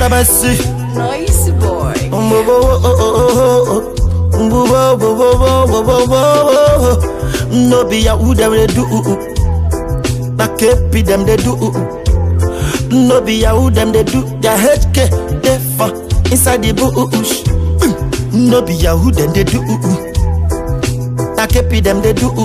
have mercy. Nice boy. No be ya who them they do. Na kepi them they do. No be ya who them they do. Their HK they for inside the bush. No be ya who them they do. Na kepi them they do.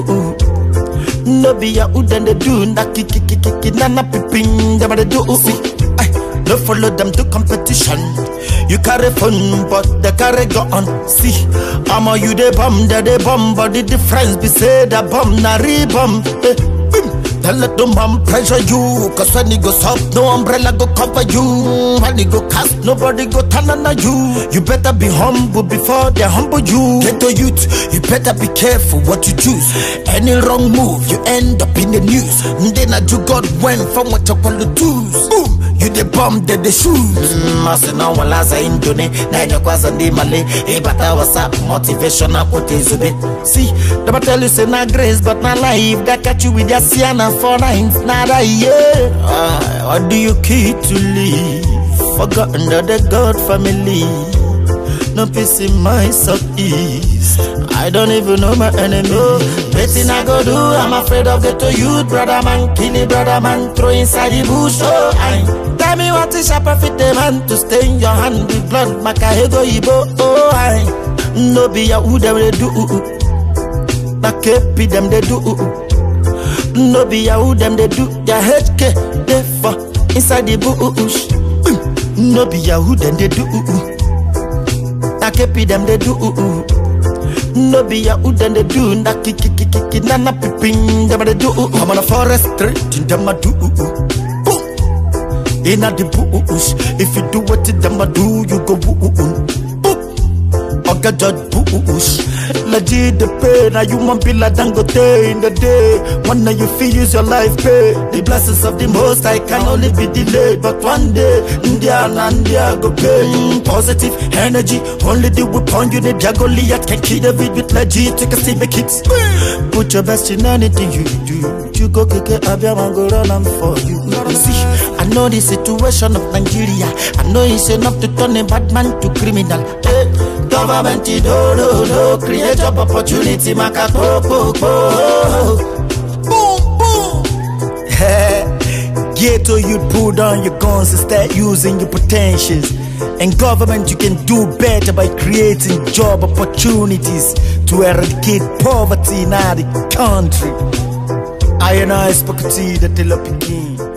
No be ya who them they do. Na kiki kiki kiki na na piping them they do. Ay, no follow them to competition. You carry fun, but they carry gun. See, I'm a you they bomb, they they bomb, but the difference be say that bomb na re-bomb. Eh, boom. Don't let the man pressure you, cause when it goes up, no umbrella go cover you. When it go cast, nobody go turn on you. You better be humble before they humble you. Get to youth, you better be careful what you choose. Any wrong move, you end up in the news. Then I do God went from what you call the twos. Boom, you the bomb, they the shoes. Masi na walaza indone, na enye kwaza ndi male. E bata wasa motivational quote zube. See, never tell you say na grace, but na life. That catch you with your siana for nines, nada yeah. Ah, what do you keep to live? Forgotten that the God family. No peace in my southeast. I don't even know my enemy. Betting I go do, I'm afraid of get to you, brother man. Kill it, brother man. Throw inside the bush. Oh, I tell me what is a profit, the man to stain your hand with blood. Makahego ibo. Oh, I no be ya who them they do. Na kepi them they do. No be ya who them they do. Their HK they for inside the bush. No be ya who them they do. Na kepi them they do. No be ya who them they do. Na kiki kiki kiki na na piping them they do. I'm on a forest street in them a do. Boom. In a the bush. If you do what them a do, you go boom. Boom. Oga Judge Bush Legit the pain Now you want be like Dangote in the day One day you feel use your life pay The blessings of the most I can only be delayed But one day India and India go pay Mm, Positive energy Only the weapon you need Your Goliath can kill David with legit Take a see the kicks Put your best in anything you do You go kick it Abiyama go run am for you You see I know the situation of Nigeria I know it's enough to turn a bad man to criminal hey, Government do do do Create job opportunity Maka po po po Boom boom Ghetto youth pull down your guns and start using your potentials and government you can do better by creating job opportunities to eradicate poverty in our country I and I spoke to the Telepikin.